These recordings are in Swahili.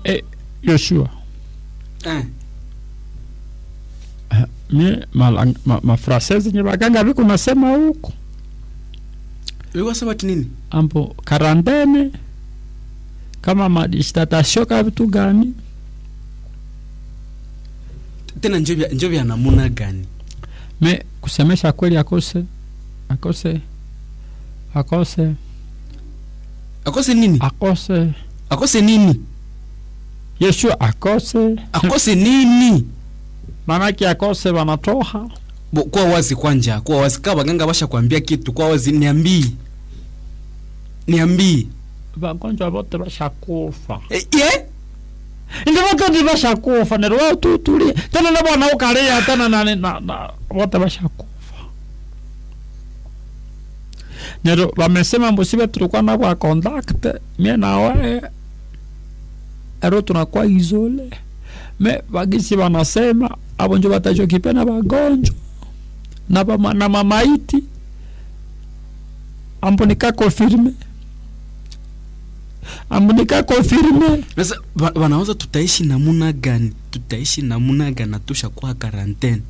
eh, yoshua eh. mie malang- ma, mafrase zenye baganga viko nasema huko Ulikuwa sema ati nini ambo karantene kama madistatasio ka vitu gani tena njo vya njo vya namuna gani me kusemesha kweli akose akose akose akose nini akose akose nini yeshua akose akose nini manake akose wanatoha Bo, kuwa wazi kwanja kuwa wazi kaa baganga basha kuambia kitu kuwa wazi niambii niambii vagonjwa vote vashakufa eh, ye indi vote ndi vashakufa nero watutulie tena na bwana ukalia tena nani na, na vote vashakufa nero vamesema mbusive tulikuwa na bwa contact mie nawe ero tunakuwa izole me vagisi vanasema avo njo vatachokipe na vagonjwa na, vama, na mamaiti ambo nikakonfirme ambo nikakonfirme sasa ba- wanaweza tutaishi namuna gani tutaishi namuna gani natusha kuwa karantene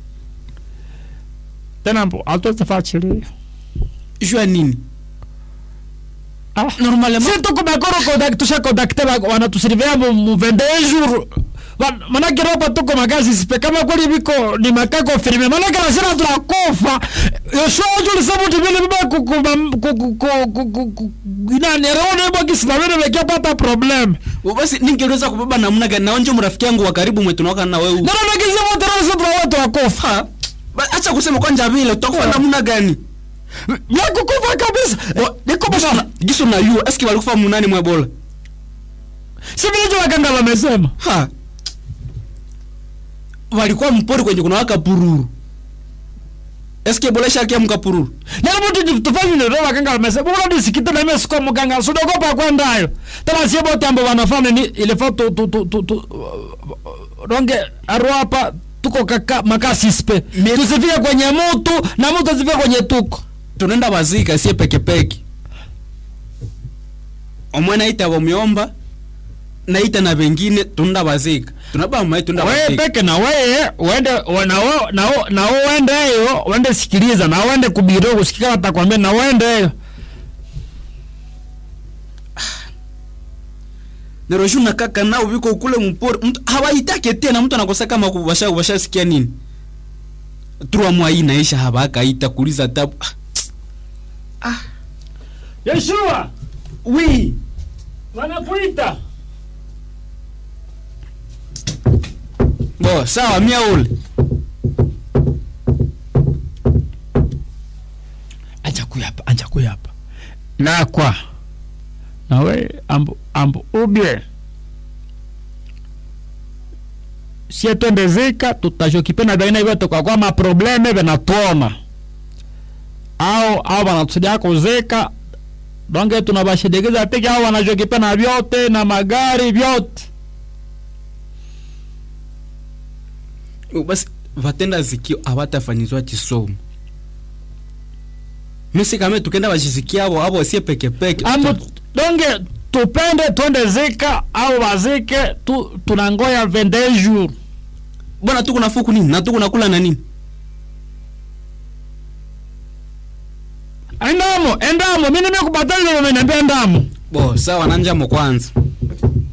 tena mbo atozafachilia jua nini ah. normalement si tuko bakoro contact tusha contacte ba- wanatusurveilla mu mu 21 jours Wa- manake ropa tuko makazi sipe kama kweli biko ni makako firme manake nasema tunakufa Yoshua ojo lisema uti vile biba kuku kuku kuku kuku inani rone baki simamene mekia pata problem basi ningeweza kubeba namna gani naonje mrafiki yangu wa karibu mwe tunaoka na wewe nana nakiza wote roho sasa tunakuwa tunakufa Ha? Ba- acha kusema kwanja vile tutakufa namna gani ya kukufa kabisa Wa- Gisu na- gisu na yu eski walikufa munani mwe bola si vile jo waganga wamesema ha walikuwa mpori kwenye kuna waka pururu eski bola shakia mkapururu nalo mutu tufanye nero waganga wamesema bora disikite na mimi siko mganga sudogopa kwendayo tena sie bote ambo wanafanya ni ilifaa tu tu tu tu tu ronge arwapa tuko kaka makasispe Me- tusifike kwenye mutu na mutu asifike kwenye tuko tunaenda bazika sie pekepeke omwe naita bomiomba naita na bengine tunaenda bazika tunaba mai tunaenda wewe bazika peke na wewe uende we- na wewe na wewe na wewe uende hiyo uende sikiliza na uende kubiro kusikia atakwambia na uende hiyo neroshu na kaka nao biko kule mpori mtu hawaitake tena mtu anakosa kama kubasha kubasha sikia nini trois mois hii naisha habakaita kuliza tabu ah. Yeshua oui wanakuita bo sawa mia ule anja kuyapa anja kuyapa nakwa nawe ambu ambu ubye sie twendezika tutashokipe na baina hivyo tukakwa maprobleme venatuona au au wanatusaidia kuzika donge tunabashidikeza peke au wanashokipe na vyote na magari vyote basi vatenda zikio avatafanyizwa chisomo misi kame tukenda vachisikia avo avo sie pekepeke ambu donge tupende twende zika au wazike tu, tunangoya 21 jours bwana tuku na fuku nini na tuku nakula na nini endamo endamo mimi nimekubataliza umeniambia endamo bo sawa nanjamo kwanza